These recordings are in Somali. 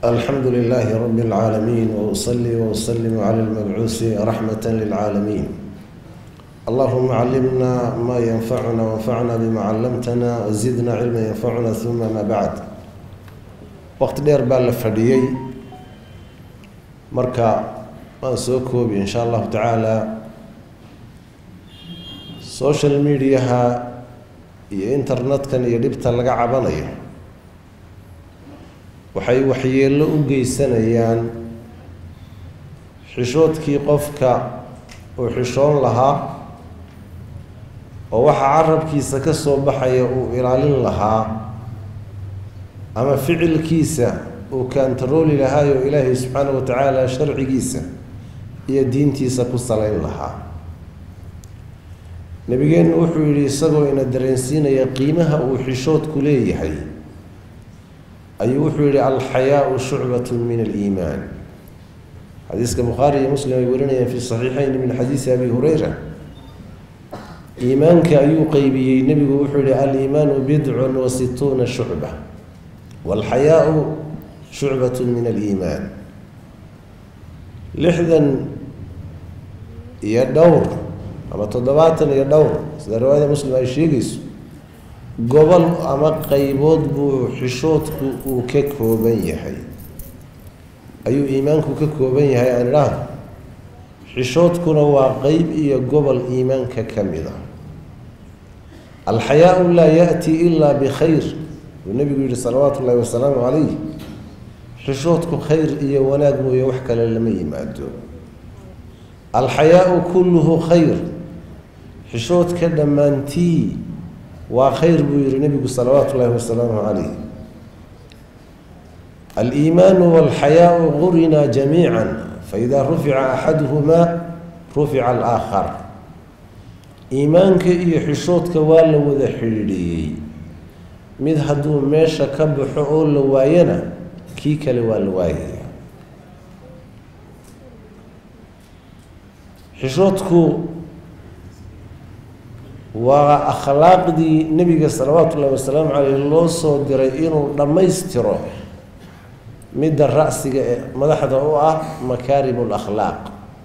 الحمد لله رب العالمين وأصلي وأسلم على المبعوث رحمة للعالمين اللهم علمنا ما ينفعنا وانفعنا بما علمتنا وزدنا علما ينفعنا ثم ما بعد وقت dheer baa la fadhiyey marka waan soo koobi in sha allahu tacaala social mediaha iyo internetkan iyo dhibta laga cabanayo waxay waxyeello u geysanayaan xishoodkii qofka uu xishoon lahaa oo waxa carabkiisa ka soo baxaya uu ilaalin lahaa ama ficilkiisa uu kaantarooli lahaayoo ilaahay subxaanahu wa tacaala sharcigiisa iyo diintiisa ku salayn lahaa nabigeennu wuxuu yidhi isagoo ina dareensiinaya qiimaha uu xishoodku leeyahay ayuu wuxuu yihi alxayaau shucbat min aliimaan xadiiska bukhaari iyo muslim ay warinayaan fi saxiixeyn min xadiisi abi hureyra iimaanka ayuu qeybiyey nebigu wuxuu yihi aliimaanu bidcun wa situuna shucba walxayaau shucbat min aliimaan lixdan iyo dhowr ama toddobaatan iyo dhowr sida riwaayada muslim ay sheegayso gobol ama qeybood buu xishoodku uu ka kooban yahay ayuu iimaanku ka kooban yahay aan idhaahdo xishoodkuna waa qeyb iyo gobol iimaanka ka mid a alxayaau laa yaati ilaa bikhayr buu nebigu yihi salawaatu ullahi wasalaamu calayh xishoodku khayr iyo wanaag mooye wax kale lama yimaado alxayaau kulluhu khayr xishoodka dhammaantii waa khayr buu yihi nebigu salawaatu ullahi wasalaamu calayh aliimaanu walxayaau qurinaa jamiica faida rufica axaduhumaa rufica alaakhar iimaanka iyo xishoodka waa la wada xidhiidhiyey mid hadduu meesha ka baxo oo la waayana kii kale waa la waayaya xishoodku waa akhlaaqdii nebiga salawaatu ullahi wasalaamu caleyh loo soo diray inuu dhammaystiro midda ra'siga ee madaxda u ah makaarimu lakhlaaq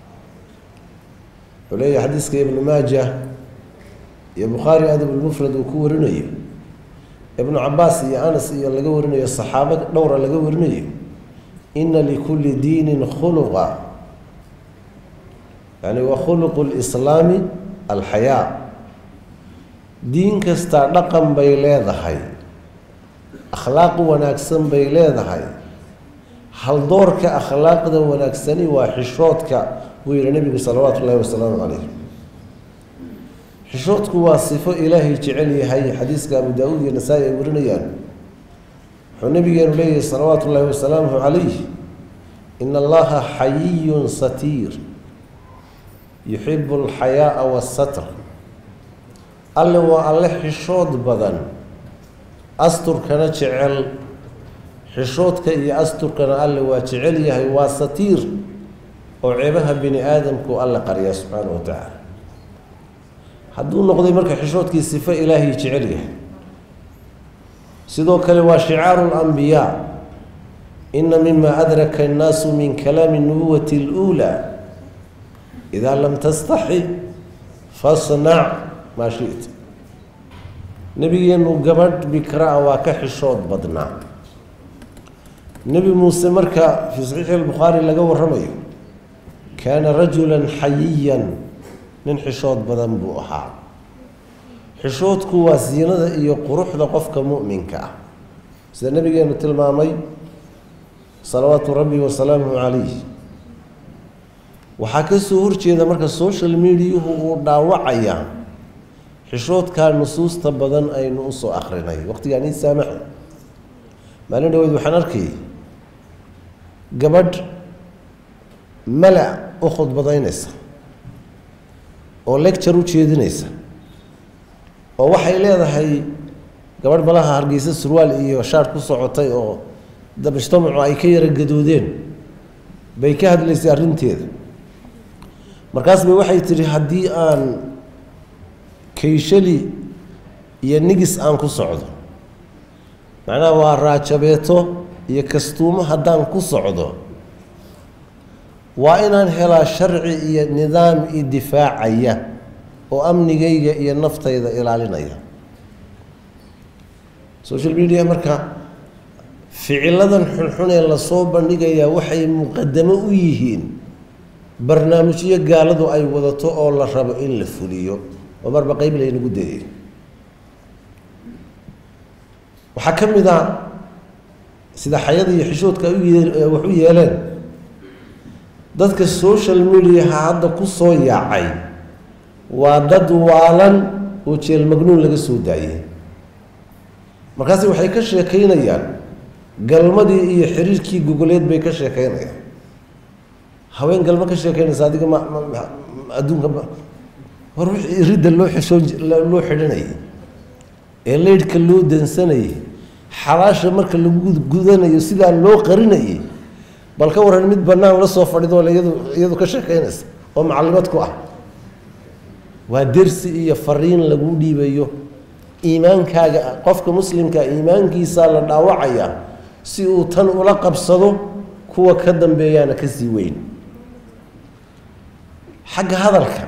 wuxuu leeyahay xadiiska ibnu maaja iyo bukhaari adabulmufrad uu ku warinayo ibnu cabaas iyo anas iyo laga warinayo saxaabo dhowra laga warinayo ina likulli diinin khuluqa yani wa khuluqu lislaami alxayaa diin kastaa dhaqan bay leedahay akhlaaq wanaagsan bay leedahay haldoorka akhlaaqda wanaagsani waa xishoodka buu yihi nebigu salawaatu ullahi wasalaamu calayh xishoodku waa sifo ilaahay jecel yahay xadiiska abu daa-uud iyo nasaa-i ay warinayaan wuxuu nabigeenu leeyahay salawaatu ullahi wasalaamuhu calayh ina allaha xayiyun satiir yuxibu alxayaaa wasatr alle waa alle xishood badan asturkana jecel xishoodka iyo asturkana alle waa jecel yahay waa satiir oo ceebaha bini aadamku alle qarya subxaana wa tacaala hadduu noqday marka xishoodkii sifo ilaahay jecel yahay sidoo kale waa shicaaru lambiyaa ina mima adraka annaasu min kalaami nubuwati اluulaa idaa lam tastaxi fasnac maa shita nebigeenu gabadh bikra a waa ka xishood badnaa nebi muuse marka fii saxiixi albukhaari laga waramayo kaana rajula xayiyan nin xishood badan buu ahaa xishoodku waa siinada iyo quruxda qofka mu'minka ah sida nebigeenu tilmaamay salawaatu rabbi wasalaamuhu calayh waxaa kasoo horjeeda marka social mediahu uu dhaawacayaa xishoodkaa nusuusta badan aynu usoo akrinay waqtigaan ii saamaxa maalin dhaweyd waxaan arkayay gabadh mala u khudbadaynaysa oo lecture u jeedinaysa oo waxay leedahay gabadh malaha hargeysa surwaal iyo shaar ku socotay oo mujtamacu ay ka yara gadoodeen bay ka hadlaysay arrinteeda markaas bay waxay tidhi haddii aan kayshali iyo nigis aan ku socdo macnaha waa raajabeeto iyo kastuumo haddaan ku socdo waa inaan helaa sharci iyo nidaam i difaacaya oo amnigayga iyo naftayda ilaalinaya social media marka ficiladan xunxun ee lasoo bandhigayaa waxay muqadamo u yihiin barnaamijyo gaaladu ay wadato oo la rabo in la fuliyo oo marba qeyb laynagu dayay waxaa ka mid a sida xayada iyo xishoodka wax u yeeleen dadka social mediaha hadda ku soo yaacay waa dad waalan oo jeel magnuun laga soo daayay markaasi waxay ka sheekaynayaan galmadii iyo xiriirkii gogoleed bay ka sheekaynayaan haween galmo ka sheekaynaysa adiga ma adduunka war wixii ridda loo xishoon loo xidhanayay ee leydhka loo dansanayay xalaasha marka lagu gudanayo sidaa loo qarinayay bal ka waran mid bannaan la soo fadhido iyadu iyadu ka sheekaynaysa oo macallimad ku ah waa dersi iyo fariin lagu dhiibayo iimaankaaga qofka muslimka iimaankiisaa la dhaawacayaa si uu tan ula qabsado kuwa ka dambeeyaana ka sii weyn xagga hadalka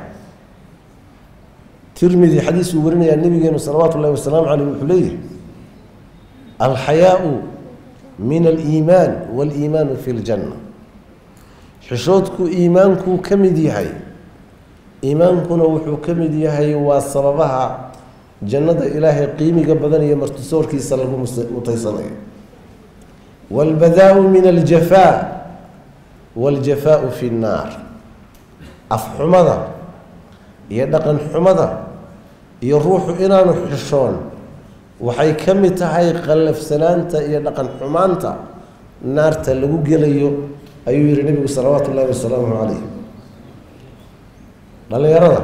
tirmidi xadiis uu warinayaa nabigeenu salawaatu ullahi wasalaamu caleyh wuxuu leeyahay alxayaau min aliimaan waaliimaanu fi ljanna xishoodku iimaankuu ka mid yahay iimaankuna wuxuu ka mid yahay waa sababaha jannada ilaahay qiimiga badan iyo martisoorkiisa lagu mutaysanayo waalbadaau min aljafaa waaljafaau fi nnaar afxumada iyo dhaqan xumada iyo ruuxu inaanu xishoon waxay ka mid tahay qallafsanaanta iyo dhaqan xumaanta naarta lagu gelayo ayuu yihi nebigu salawaatu ullahi wasalaamu calayh dhallinyarada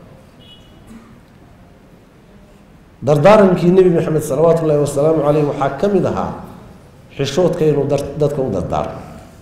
dardaarankii nebi maxamed salawaatu ullaahi wasalaamu caleyh waxaa ka mid ahaa xishoodka inuu dadka u dardaarmo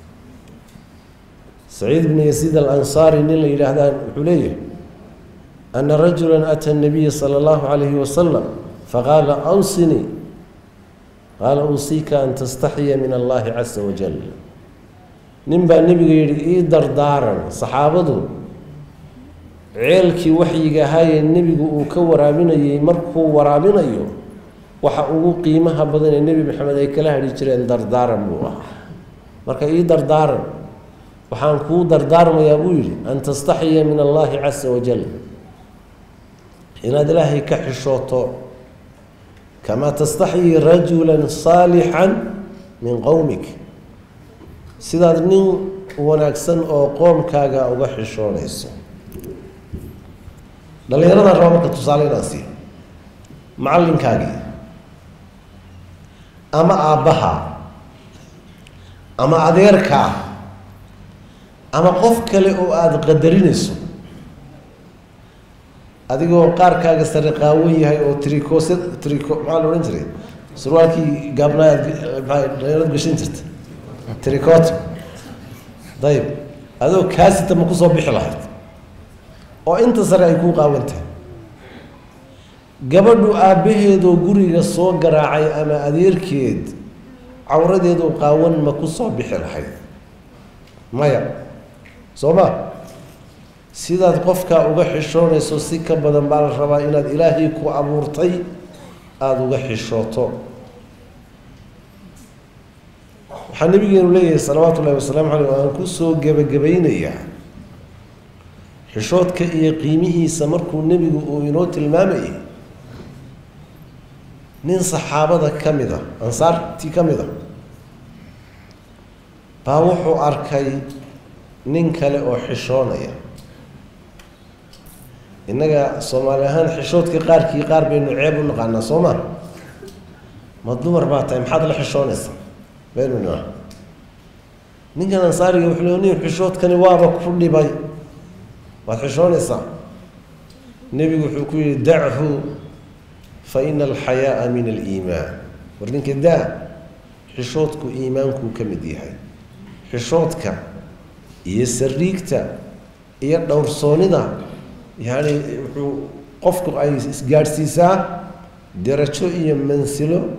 saciid bni yasiid alansaari nin la yidhaahdaa wuxuu leeyahay ana rajula ata nabiya sala allahu calayhi wasalam faqaala awsinii qaala usiika an tastaxiya min allahi casa wajal nin baa nebiga yidhi ii dardaaran saxaabadu ceelkii waxyiga ahaayee nebigu uu ka waraabinayay markuu waraabinayo waxa ugu qiimaha badan ee nebi maxamed ay kala hadhi jireen dardaaran buu ahaa marka ii dardaaran waxaan kuu dardaarmayaa buu yidhi an tastaxiya min allahi casa wajal inaad ilaahay ka xishooto kamaa tastaxyi rajula saalixan min qowmik sidaad nin wanaagsan oo qoomkaaga uga xishoonayso dhallinyaradan raba marka tusaale inaan siiyo macallinkaagii ama aabbaha ama adeerkaa ama qof kale oo aada qadarinayso adigoo qaarkaaga sare qaawan yahay oo tricos trico maxaa la odhan jiray surwaalkii gaabnaa aad maa dhalinyarad gashan jirta tricot dayib adoo kaasita ma kusoo bixi lahayd oo inta sare ay kuu qaawantahay gabadhu aabbaheedoo guriga soo garaacay ama adeerkeed cawradeedoo qaawan ma ku soo bixi lahayd maya soo ma sidaad qofkaa uga xishoonayso si ka badan baa la rabaa inaad ilaahay ku abuurtay aada uga xishooto waxaa nabigeenu leeyahay salawaatu ullahi wasalaamu caleyh o aan kusoo gebagabaynayaa xishoodka iyo qiimihiisa markuu nebigu uu inoo tilmaamayay nin saxaabada ka mid a ansaartii ka mid a baa wuxuu arkay nin kale oo xishoonaya innaga soomaali ahaan xishoodka qaarkii qaar baynu ceeb u naqaanaa soo ma ma dumar baa tahay maxaad la xishoonaysa baynu nima ninkan ansaariga wuxuu le nin xishoodkani waaba ku dhibay waad xishoonaysaa nebigu wuxuu ku yihi dachu fa ina alxayaaa min aliimaan war ninka daa xishoodku iimaankuu ka mid yahay xishoodka iyo sariigta iyo dhowrsoonida yacni wuxuu qofku ay isgaadhsiisaa darajo iyo mansilo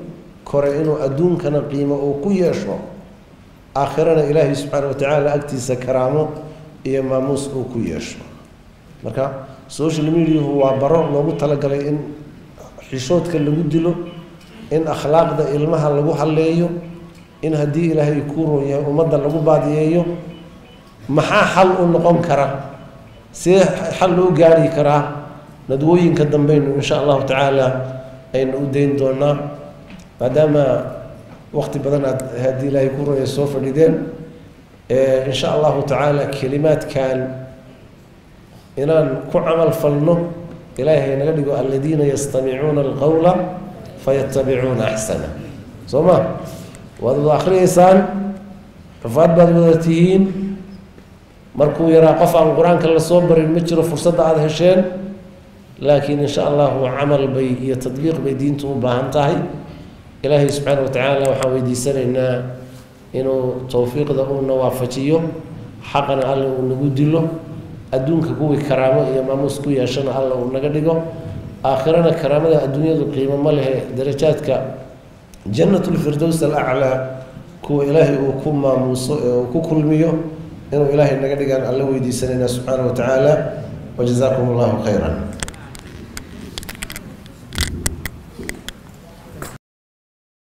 kore inuu adduunkana qiimo uu ku yeesho aakhirana ilaahay subxaana watacaala agtiisa karaamo iyo maamuus uu ku yeesho marka social mediahu waa baro loogu talagalay in xishoodka lagu dilo in akhlaaqda ilmaha lagu halleeyo in haddii ilaahay kuu roon yahay ummadda lagu baadiyeeyo maxaa xal u noqon kara see xal loo gaari karaa nadwooyinka dambeynu insha allahu tacaala aynu u dayn doonaa maadaama waqti badan aad haddii ilaahay kuu roon yahay soo fadhideen insha allahu tacaala kelimaadkan inaan ku camal falno ilaahay naga dhigo aladiina yastamicuuna alqowla fayatabicuuna axsana soo ma waad wada akhriyeysaan xufaad baad wada tihiin markuu yaraa qof aan qur-aanka lasoo barin ma jiro fursadda aada hesheen laakiin insha allahu camal bay iyo tadbiiq bay diintu u baahan tahay ilaahay subxaana wa tacaala waxaan weydiisanaynaa inuu towfiiqda uuna waafajiyo xaqana alle uu nagu dilo adduunka kuwii karaamo iyo maamuus ku yeeshana alla uu naga dhigo aakhirana karaamada adduunyadu qiimo ma lehe darajaadka jannatulfirdows alaclaa kuwa ilaahay uu ku maamuuso ee uu ku kulmiyo inuu ilaahay naga dhigaan alla weydiisanayna subxaana wa tacaala wajazaakum allahu khayran